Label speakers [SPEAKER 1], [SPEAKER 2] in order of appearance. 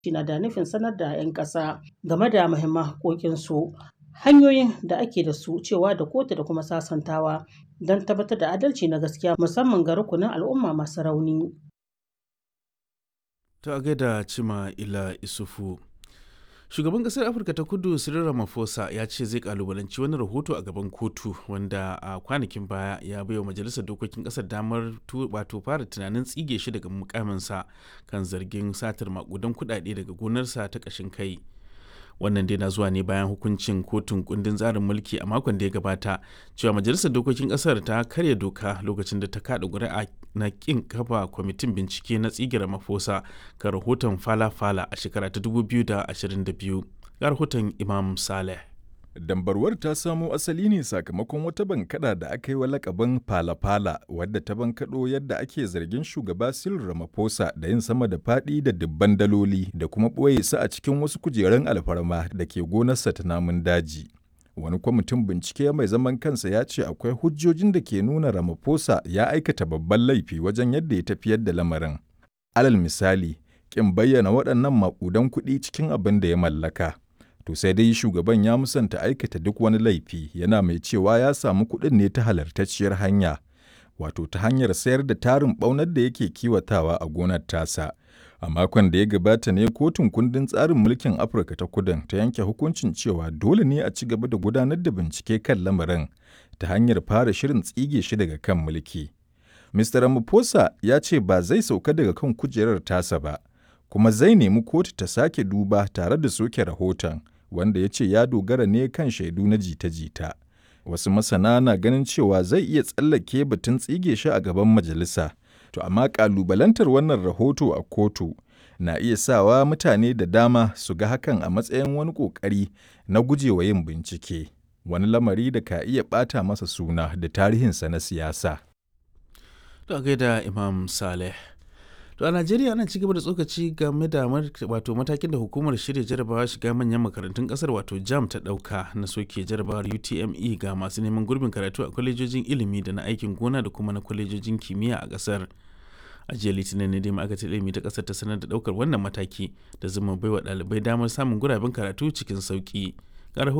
[SPEAKER 1] na da nufin sanar da 'yan ƙasa game da muhimman haƙoƙinsu, hanyoyin da ake da su, cewa da kotu da kuma sasantawa don tabbatar da adalci na gaskiya musamman ga rukunin al'umma masu rauni.
[SPEAKER 2] Ta gaida Cima Ila Isufu. Shugaban ƙasar Afirka ta Kudu Cyril Ramaphosa ya ce zai kalubalanci wani rahoto a gaban kotu wanda a kwanakin baya ya baiwa majalisar dokokin ƙasar damar wato fara tunanin tsige shi daga mukaminsa kan zargin satar makudan kuɗaɗe daga gonarsa ta ƙashin kai. wannan dai na zuwa ne bayan hukuncin kotun kundin tsarin mulki a makon da ya gabata cewa majalisar dokokin kasar ta karya doka lokacin da ta kada ƙuri'a na kin kafa kwamitin bincike na tsigira mafosa ga rahoton fala-fala a shekara ta 2022 ga rahoton imam saleh
[SPEAKER 3] Dambarwar ta samo asali ne sakamakon wata bankada da aka yi wa lakabin fala-fala wadda ta bankaɗo yadda ake zargin shugaba Cyril Ramaphosa da yin sama da faɗi da dubban daloli da kuma ɓoye su a cikin wasu kujerun alfarma da ke gonarsa ta namun daji. Wani kwamitin bincike mai zaman kansa ya ce akwai hujjojin da ke nuna Ramaphosa ya aikata babban laifi wajen yadda ya tafiyar da lamarin. Alal misali, ƙin bayyana waɗannan maƙudan kuɗi cikin abin da ya mallaka. To sai dai shugaban ya musanta aikata duk wani laifi yana mai cewa ya samu kuɗin ne ta halartacciyar hanya, wato ta hanyar sayar da tarin ɓaunar da yake kiwatawa a gonar tasa. A makon da ya gabata ne kotun kundin tsarin mulkin Afirka ta kudin ta yanke hukuncin cewa dole ne a ci gaba da gudanar da bincike kan lamarin ta hanyar fara shirin tsige shi daga kan mulki. Mr. Ramaphosa ya ce ba zai sauka daga kan kujerar tasa ba, kuma zai nemi kotu ta sake duba tare da soke rahoton. wanda ya ce ya dogara ne kan shaidu na jita-jita. Wasu masana na ganin cewa zai iya tsallake batun tsige shi a gaban majalisa, to amma ƙalubalantar wannan rahoto a kotu na iya sawa mutane da dama su ga hakan a matsayin wani ƙoƙari na gujewa yin bincike, wani lamari da ka iya ɓata masa suna da tarihinsa na siyasa.
[SPEAKER 2] To gaida Imam Saleh. To a Najeriya ana cigaba da tsokaci game da wato matakin da hukumar shirya jarabawa shiga manyan makarantun kasar wato JAM ta dauka na soke jarabawar UTME ga masu neman gurbin karatu a kwalejojin ilimi da na aikin gona da kuma na kwalejojin kimiyya a kasar. A jiya Litinin ne dai ma'aikatar ilimi ta kasar ta sanar da daukar wannan mataki da zuma baiwa ɗalibai damar samun guraben karatu cikin sauki.